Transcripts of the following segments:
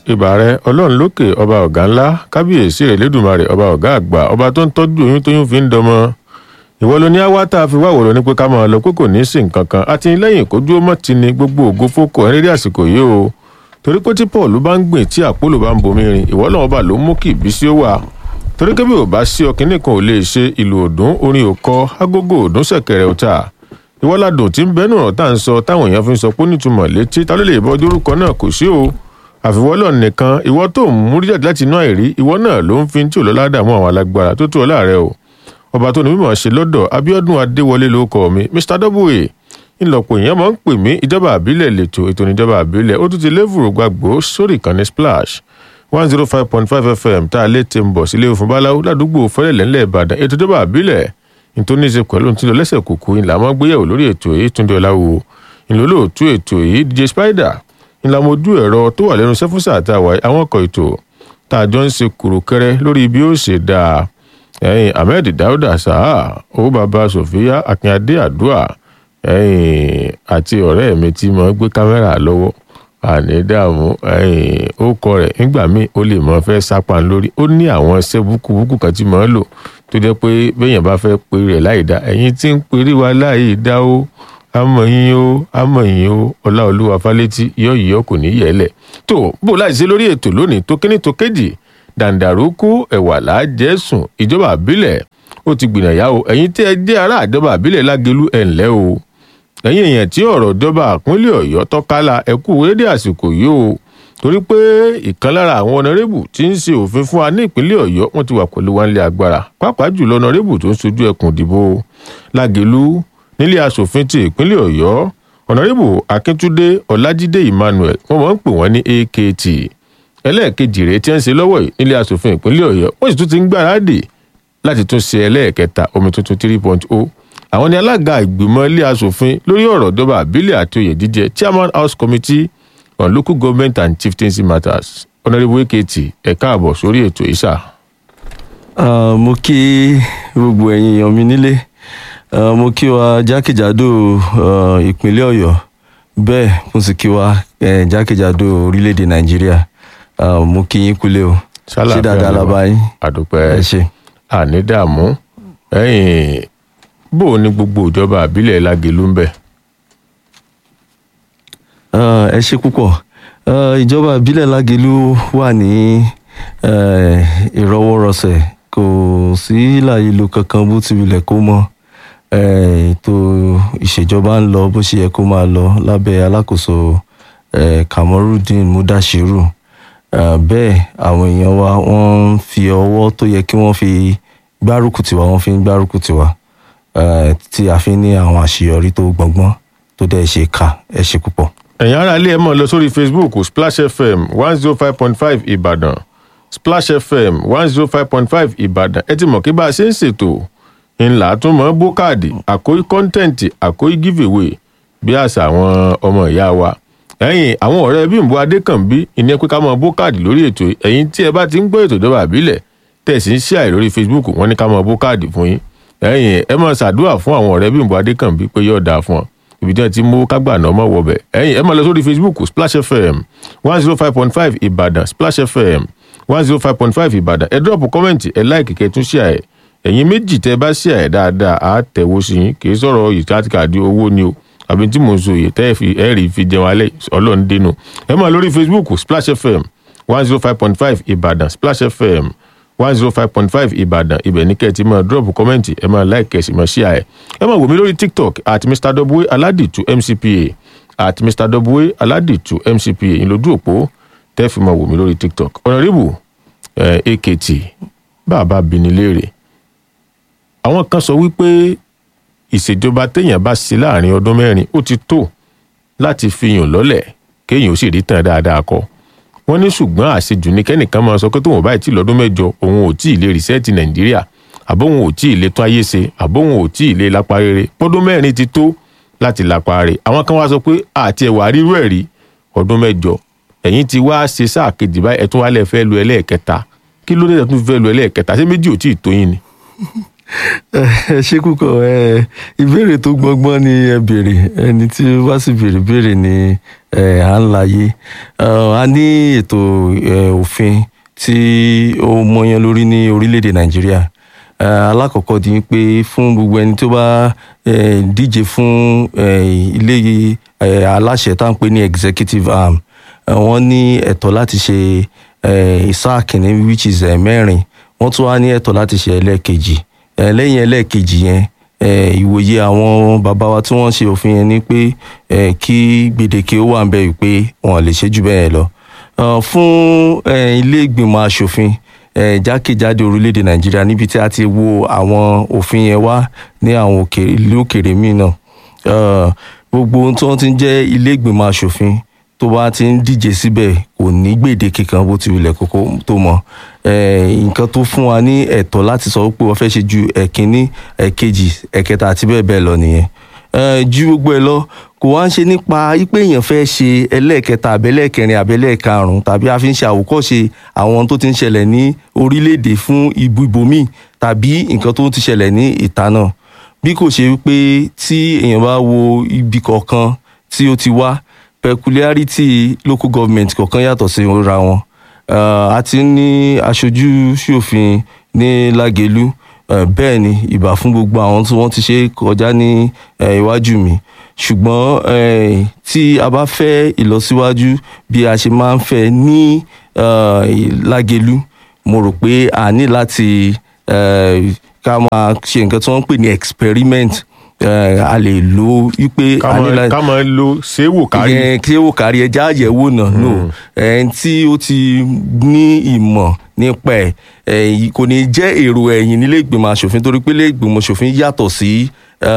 ìbà rẹ ọlọ́run lókè ọba ọ̀gá ńlá kábíyèsí rẹ̀ lẹ́dùnmarè ọba ọ̀gá àgbà ọba tó ń tọ́jú oyún tóyún fi ń dọmọ ìwọ ló ní àwa tá a fi wá wòrò ní pé ká máa lọ pé kò ní í sí nǹkan kan àti lẹ́yìn kó dúró mọ́ ti ni gbogbo ògo fókò ẹ̀ rírí àsìkò yìí o torí pé tí paul bá ń gbìn tí àpólò bá ń bomi rin ìwọ náà bá ló mú kí ìbísí ó wà torí kébì ò bá sí ọkìnrin kan ò lè ṣe ìlú òdùn orin òkọ agogo òdùn ṣẹ̀kẹ̀rẹ̀ ọ̀tà ìwọ́ládùn tí ń bẹ́nu ọ̀rọ̀ tá à ń sọ táwọn èèyàn fi ń sọ pé nítumọ̀ létí ta ló lè bọ́ dórúkọ náà kò sí o àfiwọ́lọ̀ nìkan ìwọ tó ń múrí jáde láti inú àìrí ìwọ náà ló ń fi tí ò lọ́lá dààmú àwọn alágbára tó tó ọ láàrẹ o ọba tó ní mímọ̀ ṣe lọ́dọ̀ abiodun adéwọlé ló kọ mi mr w ńlọpọ̀ èèyàn máa ń pè mí ìjọba àbílẹ̀ lẹ́tọ̀ ètò ìjọba àbílẹ̀ ó tún ti lévùrú gbàgbó sórí ìkànnì splash one zero five point five fm tá a lè ti ń bọ̀ sílé òfin báláwo ládùúgbò fẹ́lẹ̀lẹ́ ńlẹ̀ ìbàdàn ètò ìjọba àbílẹ̀ nítorí ní í ṣe pẹ̀lú ní ti lọ lẹ́sẹ̀ kùkù ńlá mọ́ gbéyàwó lórí ètò èyí túndé ọ̀làwò ńlọ́lọ́ọ̀tú ètò èyí dj spider ńlá mojú ẹ̀rọ tó wà lẹ́nu sẹ́fúnsà àtàwà àwọn ọkọ̀ ètò tá a jọ ń ṣe kùrùkẹrẹ lórí bí ó ṣe dáa ẹyin ahmed dauda saha owó baba sofia akínyadé àdúà ẹyin àti ọ̀rẹ́ mi tí mo gbé kámẹ́rà lọ́wọ́ àní dààmú ẹyin ó kọ rẹ̀ nígbà míì ó lè mọ fẹ́ sápá lórí ó ní àwọn iṣẹ́ búkúbúkú kan tí mo ń lò tó jẹ́ pé béèyàn bá fẹ́ pe rẹ̀ láì dá ẹ̀yin tí ń perí wa láì dá ó àmọ̀ yín ó àmọ̀ yín ó ọláolúwa fálétí yọ̀ọ̀yọ̀ kò ní yẹ̀lẹ̀ tó bó láì ṣe lórí ètò lónìí tó kíní tó kéjì dàǹdàrúkú ẹ̀wà làájẹ́sùn ìjọba àbílẹ̀ ó ti gbìnàyà o ẹ̀yin tí ẹ jẹ́ ará àjọba àbílẹ̀ lágẹ̀lú ẹ̀ ńlẹ́ o ẹ̀yin èèyàn tí ọ̀rọ̀ ìjọba àpínlẹ̀ ọ̀yọ́ tọ́kálá ẹ kú rédíò àsìkò yìí o torí pé ìkan lára àwọn ọ̀nàrẹ́bù tí ń ṣe òfin fún wa ní ìpínlẹ̀ ọ̀yọ́ wọ́n ti wà pẹ̀lú wa nílé agbára pàápàá jùlọ ọ̀nàrẹ́bù tó ń sojú ẹkùn ìdìbò lágẹ̀lú nílé asòfin ti ìpínlẹ̀ ọ̀yọ́ ọ̀nàrẹ́bù akíntúndé ọlájídé emmanuel wọ́n máa ń pè wọ́n ní akt ẹlẹ́ẹ̀kejì rèé tí wọ́n ń ṣe lọ́wọ́ yìí nílé asòfin ìpínlẹ̀ ọ̀yọ́ wọ́n sì tún ti ń gbáradì láti tún ṣe ẹlẹ́ẹ̀kẹta omi tuntun three point o àwọn ni alága ìgbìmọ̀ ilé asòfin lórí ọ̀rọ̀ ìjọba àbílẹ̀ àti oyè jíjẹ chairman house committee on local government and chieftaincy matters honourable eketi ẹ káàbọ̀ sórí ètò ìṣà. mo kí gbogbo ẹ̀yin èèyàn mi nílé mo kí wa jákèjádò ìpínlẹ̀ ọ̀yọ́ bẹ́ẹ̀ mo sì kí wa jákèjádò orílẹ̀-èdè nàìjíríà mo kí yín kúlẹ̀ o ṣé dáadáa la bá yín àdúpẹ́ ẹ ṣe. àní dààmú ẹ̀yìn bó o ní gbogbo ìjọba àbílẹ̀ lágẹ̀lú ń bẹ̀. Ah, ẹ ṣe púpọ̀ Ah, ìjọba ìbílẹ̀ lágẹ̀lú wà ní eh, ìrọwọ́rọsẹ̀ kò sí láìlo kankan bó ti wulẹ̀ kó mọ́ Eh, ètò ìṣèjọba ń lọ bó ṣe yẹ kó máa lọ lábẹ́ alákòóso eh, kamorudeen mudashiru Ah, bẹ́ẹ̀ àwọn èèyàn wa wọ́n ń fi ọwọ́ tó yẹ kí wọ́n fi gbárùkù tiwa wọ́n fi ń gbárùkù tiwa eh, tí a fi ń ní àwọn àṣeyọrí tó gbọ̀ngbọ́n tó dẹ̀ ṣe kà ẹ ṣe púpọ̀. ẹ̀yin ará ilé ẹ̀ mọ̀ lọ sórí facebook splash fm one zero five point five ìbàdàn splash fm one zero five point five ìbàdàn ẹ ti mọ̀ kí bá a ṣe ń ṣètò ńlá tún mọ́ bó káàdì àkóyí kọ́ńtẹ́ǹtì àkóyí giveaway bí àṣà àwọn ọmọ ìyá wa ẹ̀yin àwọn ọ̀rẹ́ bímbọ adékànbí ìní pé ká mọ bó káàdì lórí ètò yìí. ẹ̀yin tí ẹ bá ti ń gbọ́ ètò ìjọba àbílẹ̀ tẹ̀sí ń ṣàì lórí facebook wọ́n ní ká mọ bó káàdì fún yín ẹ̀yin ẹ máa ṣàdúrà fún àwọn ọ̀rẹ́ bímbọ adékànbí pé yóò dáa fún ọ ibi tí wọn ti mú kágbà náà mọ wọbẹ ẹ̀yin ẹ máa lọ sórí facebook splash fm one zero five point five ìbàdàn splash fm one zero five point five ìbàdàn ẹ dọ́ọ̀pù kọ́mẹ̀ntì ẹ láìkì kẹ́ tún ṣíà ẹ̀ ẹ̀yin méjì tẹ́ bá ṣíà ẹ̀ dáadáa á tẹ̀wó sí yín kì í sọ̀rọ̀ ìtàkàdé owó ni o àbí tí mò ń so yìí tẹ́ ẹ fi ẹ rí fi jẹun alẹ́ ọlọ́run dénú ẹ máa lórí facebook splash fm one zero five point five ìbàdàn splash fm one zero five point five ìbàdàn ibẹ̀ ní kẹ́ ẹ ti máa drop kọ́mẹ̀ntì ẹ máa like ẹ sì máa share ẹ ẹ máa wò mí lórí tiktok at mr w aladitu mcpa at mr w aladitu mcpa ìlójú òpó tẹ́ fi máa wò mí lórí tiktok ọ̀nàrẹ́bù akt bàbá bini léèrè àwọn kan sọ wípé ìṣèjọba téèyàn bá ṣe láàrin ọdún mẹ́rin ó ti tó láti fi yàn lọ́lẹ̀ kéèyàn ó sì rí tàn dáadáa kọ́ wọ́n ní ṣùgbọ́n àṣejù ní kẹ́nìkan máa sọ pé tóun báyìí tí lọ́dún mẹ́jọ òun ò tí ì lè rìsẹ́ẹ̀tì nàìjíríà àbóhun ò tí ì lè tún ayé ṣe àbóhun ò tí ì lè lápá rere pọ́dún mẹ́rin ti tó láti lápá rere àwọn kan wá sọ pé àti ẹ̀wà rírú ẹ̀ rí ọdún mẹ́jọ ẹ̀yìn ti wá ṣe sáà kejì báyìí ẹ̀tún wálẹ̀ fẹ́ lu ẹlẹ́ẹ̀kẹta kí ló dé tún fẹ́ lu ẹlẹ́ẹ̀kẹta ṣé méjì ò tí ì tó yín ni. ẹ ṣe kúkọ ẹ ìbéèrè tó gbọngbọn ni ẹ béèrè ẹni tí ó bá sì béèrè béèrè ni ẹ à ń láyé a ní ètò ẹ, òfin tí ó mọyán lórí ní orílẹ̀-èdè nàìjíríà ẹ, alákọ̀ọ́kọ́ di pé fún gbogbo ẹni tó bá ẹ, díje fún ẹ, ilé ẹ, aláṣẹ tá à ń pè ní executive arm ẹ, wọ́n ní ẹ̀tọ́ láti ṣe ẹ, sáà kìíní which is ẹ, mẹ́rin wọ́n tún wá ní ẹ̀tọ́ láti ṣe ẹlẹ́ẹ̀kejì ẹ, lẹ́yìn ẹlẹ́ẹ̀kejì yẹn ẹ, ìwòye àwọn bàbá wa tí wọ́n ṣe òfin yẹn ni pé ẹ, kí gbèdéke ó wà ń bẹ̀ wípé wọn ò lè ṣe jù bẹ́ẹ̀ lọ Ọ, fún ẹ, ilé ìgbìmọ̀ asòfin ẹ, jákèjádò orílẹ̀-èdè nàìjíríà níbi tí a ti wo àwọn òfin yẹn wá ní àwọn òkè- ìlú òkèèrè míì náà Ọ, gbogbo ohun tí wọ́n ti ń jẹ́ ilé ìgbìmọ̀ asòfin tó bá ti ń díje síbẹ̀ kò ní gbèdéke kan bó ti wulẹ̀ kókó tó mọ Eh, nǹkan tó fún wa ní ẹ̀tọ́ láti sọ pé wọ́n fẹ́ ṣe ju ẹ̀kínní ẹ̀kejì ẹ̀kẹta àti bẹ́ẹ̀ bẹ́ẹ̀ lọ nìyẹn Eh, ju gbogbo ẹ lọ kò wá ń ṣe nípa pé èèyàn fẹ́ ṣe ẹlẹ́ẹ̀kẹta àbẹ́lẹ́ẹ̀kẹrin àbẹ́lẹ́ẹ̀karùn-ún tàbí a fi ń ṣe àwòkọ́ṣe àwọn tó ti ń ṣẹlẹ̀ ní orílẹ̀-èdè fún ibu ibòmíì tàbí nǹkan tó ti ṣẹlẹ̀ ní ìta náà bí kò ṣe wípé tí èèyàn bá wo ibi kọ̀ọ̀kan tí ó ti wá peculiarity local government kọ̀ọ̀kan yàtọ̀ sí ra wọn uh, a ti ní aṣojú ṣòfin ní lágẹ̀lú uh, bẹ́ẹ̀ ni ìbà fún gbogbo àwọn tí wọ́n ti ṣe kọjá ní uh, iwájú mi ṣùgbọ́n uh, tí a bá fẹ́ ìlọsíwájú bí a ṣe máa ń fẹ́ ní uh, lágẹ̀lú mo rò pé a ní láti uh, ká máa ṣe nǹkan tí wọ́n ń pè ní experiment uh, a lè lo wípé ká a ní máa láti ká máa lo séwò kárí ìyẹn kí ó kárí ẹja àyẹ̀wò náà no ẹni tí ó ti ní ìmọ̀ nípa ẹ̀ ẹ̀ kò ní jẹ́ èrò ẹ̀yìn nílé ìgbìmọ̀ asòfin torí pé ilé ìgbìmọ̀ asòfin yàtọ̀ sí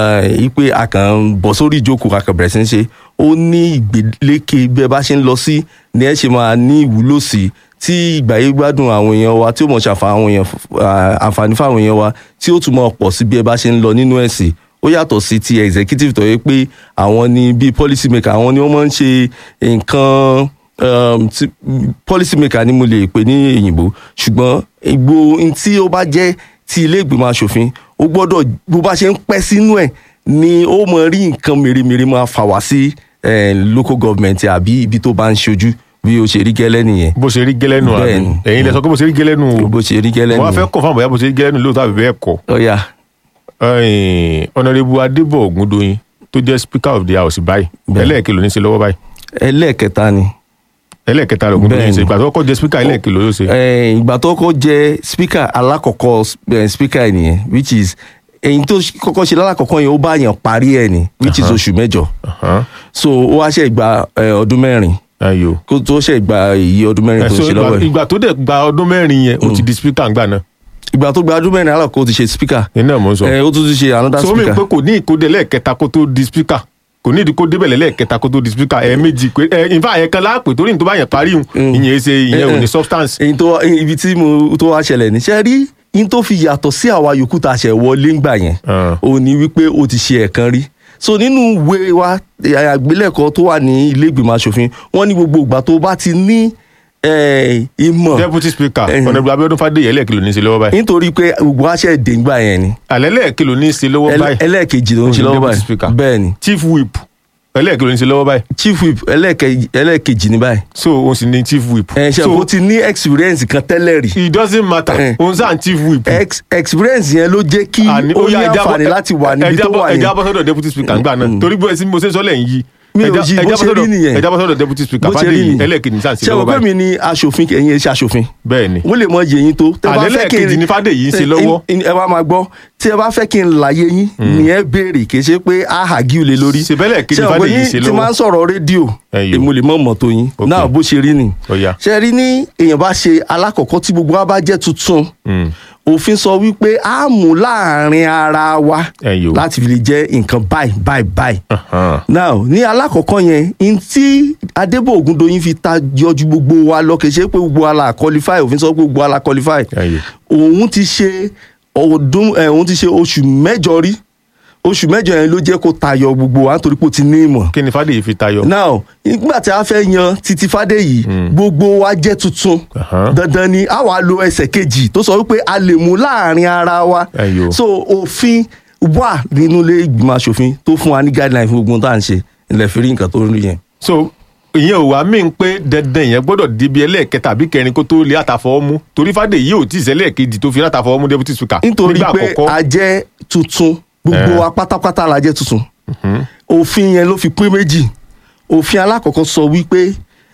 ipe a kàn ń bọ̀ sórí ìjókòó a kàn bẹ̀rẹ̀ sí ń ṣe ó ní ìgbéléke bí ẹ bá ṣe ń lọ sí ni ẹ ṣe máa ní ìwúlò sí tí ìgbà yìí gbádùn àwọn èèyàn wa tí ó mọ̀ ṣàǹfààní àwọn èèyàn àǹfààní fáwọn èèyàn wa tí ó tún mọ̀ pọ̀ sí bí ẹ bá ṣe ń lọ nínú ẹ̀sìn ó yàtọ̀ sí ti executive tó yẹ pé àwọn ni bíi policy maker àwọn ni wọ́n máa ń ṣe nǹkan um, tí- policy maker ni mo lè pè ní òyìnbó ṣùgbọ́n ìgbò n tí ó bá jẹ́ ti ilé ìgbìmọ̀ asòfin ó gbọ́dọ̀ bó bá ṣe ń pẹ́ sínú ẹ̀ ni ó mọ rí nǹkan mèremère máa fà wá sí eh, local government àbí ibi tó bá ń ṣojú bí ó ṣe rí gẹ́lẹ́ nìyẹn bó ṣe rí gẹ́lẹ́nu àbí Bẹ́ẹ̀ni. ẹ̀yin lẹ sọ pé bó ṣe rí gẹ́lẹ́nu o bó ṣe rí gẹ́lẹ́ wọ́n á fẹ́ nìyẹn kọ̀ fún àbọ̀yá bó ṣe rí gẹ́lẹ́nu lóòótọ́ àbí bẹ́ẹ̀ kọ́ ọ̀yà ọ̀nàrẹ́bù adébọ̀ ògúndóyin tó jẹ́ speaker of the house báyìí Bẹ́ẹ̀. ẹlẹ́ẹ̀kẹ́ ló ní í ṣe lọ́wọ́ báyìí ẹlẹ́ẹ̀kẹta ni ẹlẹ́ẹ̀kẹta lògúndóyin ṣe Bẹ́ẹ̀ni. ìgbà tó kọ́ jẹ́ speaker ẹlẹ́ẹ̀kẹ́ ló ló ṣe Eh, ìgbà tó kọ́ jẹ́ speaker alákọ̀ọ́kọ́ eh, speaker ẹ̀ nìyẹn which is èyí tó kọ́kọ́ ṣe lálákọ̀ọ́kọ́ yẹn ó bá yàn parí ẹ̀ ní which is oṣù mẹ́jọ Ahán. so ó wá ṣe gba eh, ọdún mẹ́rin ayo kó tó ṣe gba èyí ọdún mẹ́rin tó so ń ṣe ìgbà- lọ́wọ́ ẹ̀ ìgbà tó dẹ̀ gba ọdún mẹ́rin yẹn ó ti di speaker ńgbà náà ìgbà tó gba ọdún mẹ́rin alákọ̀ọ́ ti ṣe speaker iná mò ń sọ eh, ó tún ti ṣe another so mi speaker pé kò ní ìkóde lẹ́ẹ̀kẹta kó tó di speaker kò ní ìdí kó débẹ̀ lẹ́ẹ̀kẹta kó tó di speaker ẹ̀ẹ̀mejì pé ẹ̀ ìfà yẹn kan láàpè torí ní tó bá yẹn parí hùn ìyẹn ṣe ìyẹn ò ní substance èyí tó wá- ibi tí mo tó wá ṣẹlẹ̀ ní ṣe rí in tó fi yàtọ̀ sí àwa yòókù tá a ṣẹ̀ wọlé ńgbà yẹn Ah. ó ní wípé ó ti ṣe ẹ̀kan rí so nínú ìwé wa eh, àgbélẹ̀kọ tó wà ní ilé ìgbìmọ̀ asòfin wọ́n ní gbogbo ìgbà tó bá ti ní eh, ìmọ̀ deputy speaker Eh. ọ̀nàbí abiodun fàdéyẹ ẹlẹ́ẹ̀kẹ́ ló ní í ṣe lọ́wọ́ báyìí nítorí pé gbogbo aṣẹ èdè ńgbà yẹn ni àlẹ́ lẹ́ẹ̀kẹ́ ló ní í ṣe lọ́wọ́ Ẹlẹ́- báyìí ẹlẹ́ẹ̀kejì ló ń ṣe Ó ní lọ́wọ́ deputy speaker. báyìí bẹ́ẹ̀ ni chief whip ẹlẹ́ẹ̀kẹ́ ló ní í ṣe lọ́wọ́ báyìí chief whip ẹlẹ́ẹ̀kejì ẹlẹ́ẹ̀kejì ní báyìí so òun sì ní chief whip ẹ̀ ṣe so kó ti ní experience kan tẹ́lẹ̀ rí it doesn't matter Eh. òun sáà ń chief whip Ex- experience yẹn ló jẹ́ kí Àní- ó ní yá, ẹja bọ́- àǹfààní láti wà níbi ẹja tó bọ́- wà ẹja yẹn bọ́ sọ́dọ̀ deputy speaker ńgbà náà torí bó ẹsìn mo ṣe ń sọ lẹ́yìn yìí Mi ò ẹja yí, ẹja bó bọ́ ṣe rí sọ́dọ̀- nìyẹn. ẹja bọ́ sọ́dọ̀ deputy speaker bó ṣe rí fàdéyẹ nìyẹn ẹlẹ́ẹ̀kẹ́ ní sáà ń ṣe ṣé o lọ́wọ́ pé báyìí mi ni aṣòfin ẹ̀yin ẹ̀ ṣe aṣòfin bẹ́ẹ̀ ni wọ́n lè mọ yẹyin tó tẹ́ bá Àlẹ́ fẹ́ kí n lẹ́ẹ̀kejì ni Fádèyí ń ṣe lọ́wọ́. ẹ ẹ wá máa gbọ́ tí ẹ bá fẹ́ kí n láyé yín ni ẹ béèrè kì í ṣe pé a hà gí o lè lórí Ṣe bẹ́ẹ̀ lẹ́ẹ̀kejì Ṣé o pé Fádèyí ń yín ṣe tí lọ́wọ́. máa ń sọ̀rọ̀ rédíò Ẹyọ. èmo lè mọ̀ mọ̀ tó yín Ok. náà bó ṣe rí ni Ó yá. ṣe rí ní èèyàn bá ṣe alákọ̀ọ́kọ́ tí gbogbo wa bá jẹ́ tuntun Mm. òfin sọ wípé a mú láàrin ara wa Ẹyọ. láti fi lè jẹ́ nǹkan báyìí báyìí báyìí Ahán. now ní alákọ̀ọ́kọ́ yẹn n tí adébò ògúndóyin fi ta yọjú gbogbo wa lọ kì í ṣe pé gbogbo wa la qualify òfin sọ pé gbogbo wa la qualify Ẹyọ. òun ti ṣe ọdún ẹ òun ti ṣe oṣù mẹ́jọ rí oṣù mẹ́jọ yẹn ló jẹ́ kó tayọ gbogbo wa nítorí pé ó ti ní ìmọ̀ kí ni fàdéyí fi tayọ. now nígbà tí a fẹ́ yan títí fàdéyí gbogbo wa jẹ́ tuntun Aha. dandan ni a wá lo ẹsẹ̀ kejì tó sọ wípé a lè mú láàrin ara wa Ẹyọ. so òfin wà nínú ilé ìgbìmọ̀ asòfin tó fún wa ní guideline fún gbogbo ohun tá à ń ṣe ilẹ̀ fi rí nǹkan tó ń rí yẹn. so ìyẹn ò wá mí pé dandan ìyẹn gbọ́dọ̀ débi ẹlẹ́ẹ̀kẹta àbí kẹrin kó tó lé àtàfọwọ́ mú torí fàdéyí ò tí ì sẹ́lẹ̀ kejì tó fi látàfọwọ́ mú deputy speaker nítorí nígbà pé àkọ́kọ́. a jẹ́ tuntun gbogbo Eh. wa pátápátá la jẹ́ tuntun òfin yẹn ló fi pín méjì òfin alákọ̀ọ́kọ́ sọ wípé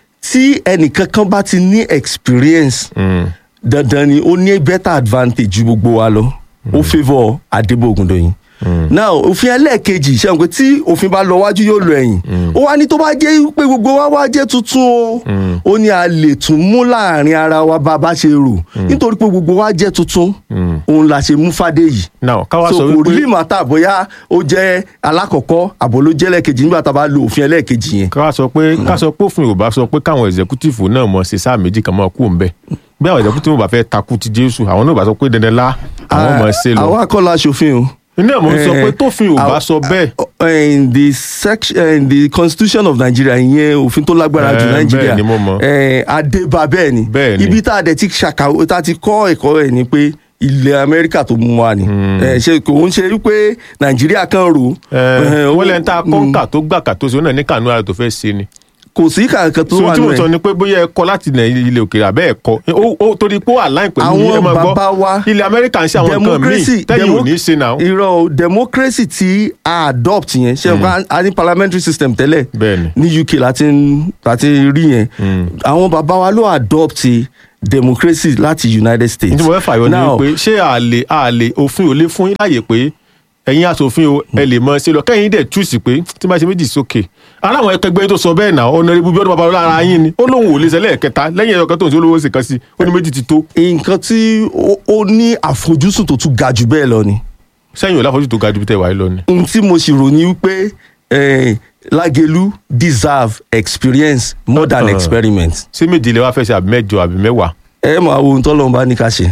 tí ẹnìkankan bá ti ní experience Mm. dandan ni ó ní better advantage ju gbogbo wa lọ ó favour Adébó Ògúndòyìn now òfin ẹlẹ́ẹ̀kejì ṣẹ́wọ̀n pé tí òfin bá lọ wájú yóò lọ ẹ̀yìn ó wá ní tó bá jẹ́ pé gbogbo wa wá jẹ́ tuntun o ó ní a lè tún mú láàrin ara wa bá a bá ṣe rò nítorí pé gbogbo wa jẹ́ tuntun òun la ṣe mú Fádèyí now káwá so sọ kò wípé rí màtá bóyá ó jẹ́ alákọ̀ọ́kọ́ àbò ló jẹ́ lẹ́ẹ̀kejì nígbà tá a bá lo òfin ẹlẹ́ẹ̀kejì yẹn ká sọ pé ká sọ pé òfin ò bá sọ pé káwọn executive náà mọ ṣe sáà méjì kan mọ kú òun bẹ bí àwọn executive bá fẹ́ takú ti Jésù àwọn náà bá sọ pé dandan lá àwọn mọ ṣe lọ àwa kọ́ la ṣòfin o. iná mo ń sọ pé Eh, tófin ò bá àw- sọ bẹ́ẹ̀ uh, in the section uh, in the constitution of Nigeria ìyẹn òfin tó lágbára jù Eh, Nigeria bẹ́ẹ̀ ni mo mọ̀. eh, adébá bẹ́ẹ̀ ni Bẹ́ẹ̀ ni. ibi tá a dẹ̀ ti ṣàkàwé tá a ti kọ́ ẹ̀kọ́ ẹ̀ ni pé ilẹ̀ Amẹ́ríkà tó mú wa ni Eh, ṣe kò ń ṣe wípé Nàìjíríà kan rò eh, wọ́n ó- lẹ́ni tá a kọ́ kà tó gbà kà tó ṣe ó náà ní kànú ara tó fẹ́ ṣe ni kò sí kankan tó so wà tí mo nù sọ ẹ̀ ni pé bóyá ẹ kọ láti ilẹ̀ ilẹ̀ òkèèrè àbẹ́ ẹ̀ kọ ó ó torí pé ó align pẹ̀lú Àwọn ẹ máa gbọ́, bàbá wa- ilẹ̀ Amẹ́ríkà ń ṣe àwọn nǹkan míì tẹ́yìn ò demo- ní í ṣe náà irọ́ o, democracy tí a adopt yẹn ṣe mm. a ní parliamentary system tẹ́lẹ̀ Bẹ́ẹ̀ni. ní UK láti ń- láti rí yẹn àwọn bàbá wa ló adopt democracy láti United States. ní tí mo fẹ́ fàyọ ni Now, pé ṣé àlè àlè òfin ò lè fún yín láàyè pé ẹ̀yin aṣòfin o ẹ lè mọ ṣe lọ kẹ́yìn dẹ̀ túùsì pé tí máa ṣe méjì sókè ara àwọn ẹgbẹ́ tó sọ bẹ́ẹ̀ náà ọ̀nàrẹ́bù bí ọdún bàbá lára yín ni ó lóun ò lè ṣẹlẹ̀ kẹta lẹ́yìn ẹ̀yọ̀kan tó ń ṣe olówó ṣe kan sí ó ní méjì ti tó nǹkan tí ó- ó ní àfojúsùn tó tún ga jù bẹ́ẹ̀ lọ ni sẹ́yìn ò láfojú tó ga ju bí tẹ̀ wáyé lọ ni. ohun tí mo sì rò ní wípé eh, Lágelú deserve experience more than Uh-uh. experiment. ṣé méje lè wá fẹ́ ṣe àbí mẹ́jọ àbí mẹ́wàá ẹ máa wo ohun tọ́lọ́run bá ní ká ṣe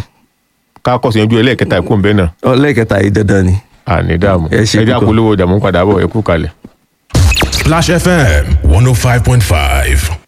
ká kọ́ sẹ́yìn ojú ẹlẹ́ẹ̀kẹta ẹ̀kú ńbẹ́ náà ọlẹ́kẹta yìí dandan ni. àní dààmú Ẹ ṣe ẹjẹ́ púpọ̀. àpolówó ìdààmú padà bọ̀ ẹ̀kú kalẹ̀. Splash FM 105.5.